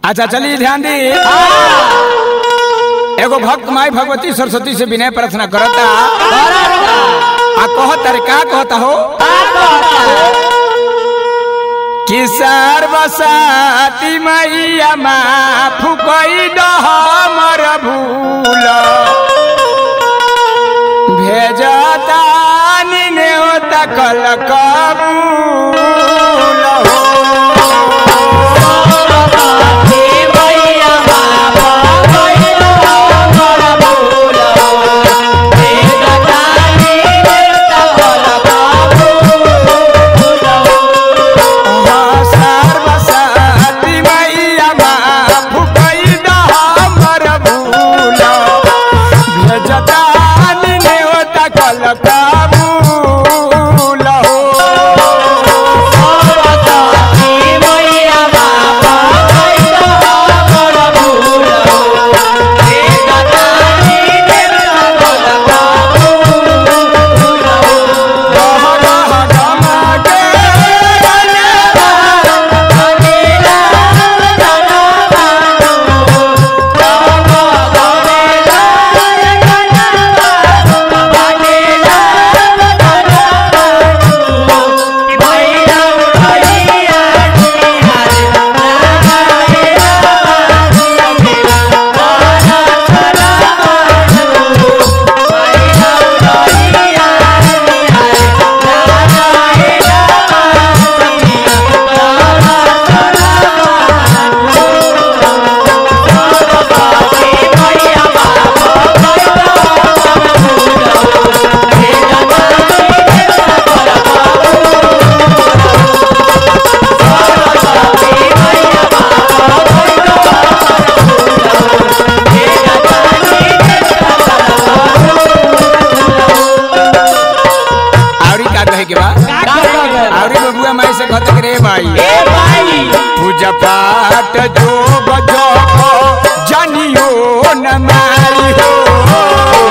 अच्छा चलिए ध्यान दी एगो भक्त माई भगवती सरस्वती से विनय प्रार्थना करता आ कहत अरे का कहता हो कि सर्वसाती मैया माँ फुकई हमर भूल भेजता नेवता कल कबूल हो सर्वसाती मैया माँ फुकई हमर भूल भेजता नेवता कल कबूल हो आवरी का कहे के बा आवरी बबुआ माई से कहत के रे माई पूजा पाठ जो बजो जानियो न मारी हो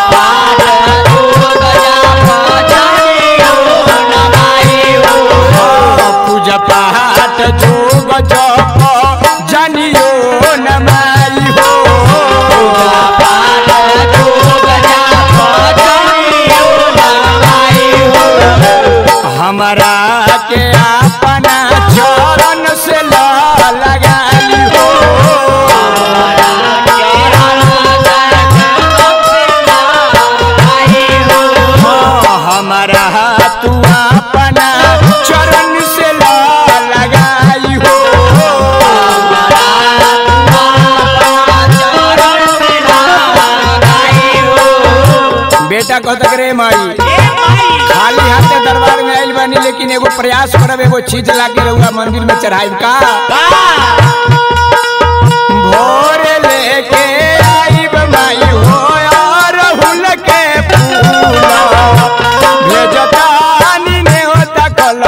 पूजा पाठ जो बजो जानियो न मारी हो हमारा के अपना चरण से ला लगाली हो हमारा तू अपना चरण से ला लगाई हो बेटा कहता रे माई खाली हाथे दरबार में आइल बानी लेकिन एगो प्रयास करब एगो चीज लाके रहुआ मंदिर में चढ़ाई का भोर लेके आइब माई हो और हुल के फूल भेजतानी ने होता कल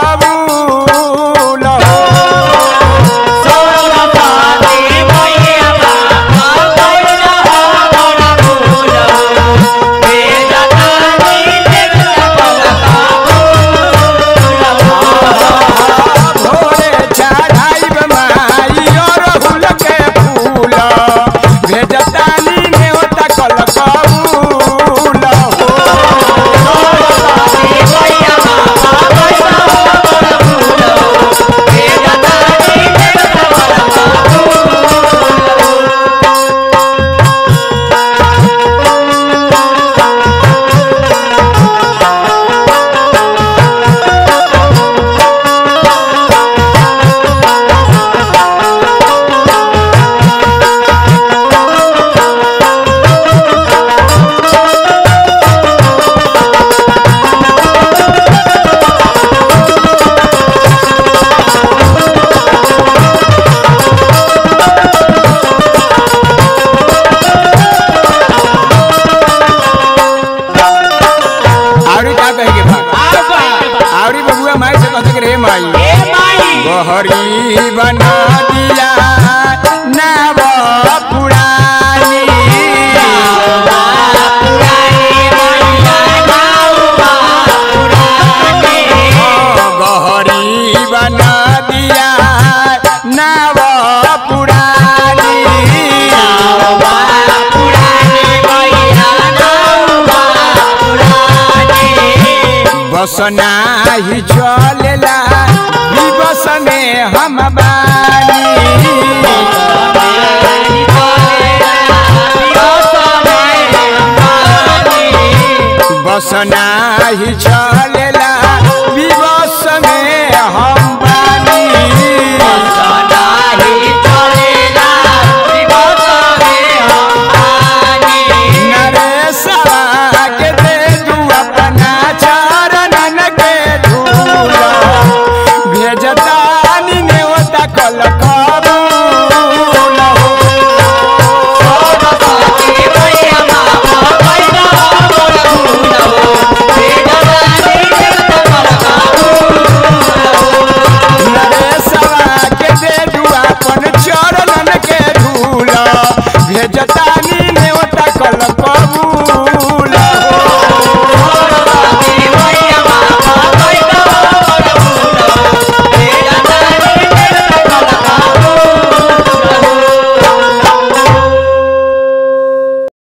कबूल हो भोरे चढ़ाइब माई और हुल के फूल बस नाही चलेला विवश में हम बानी बस नाही चल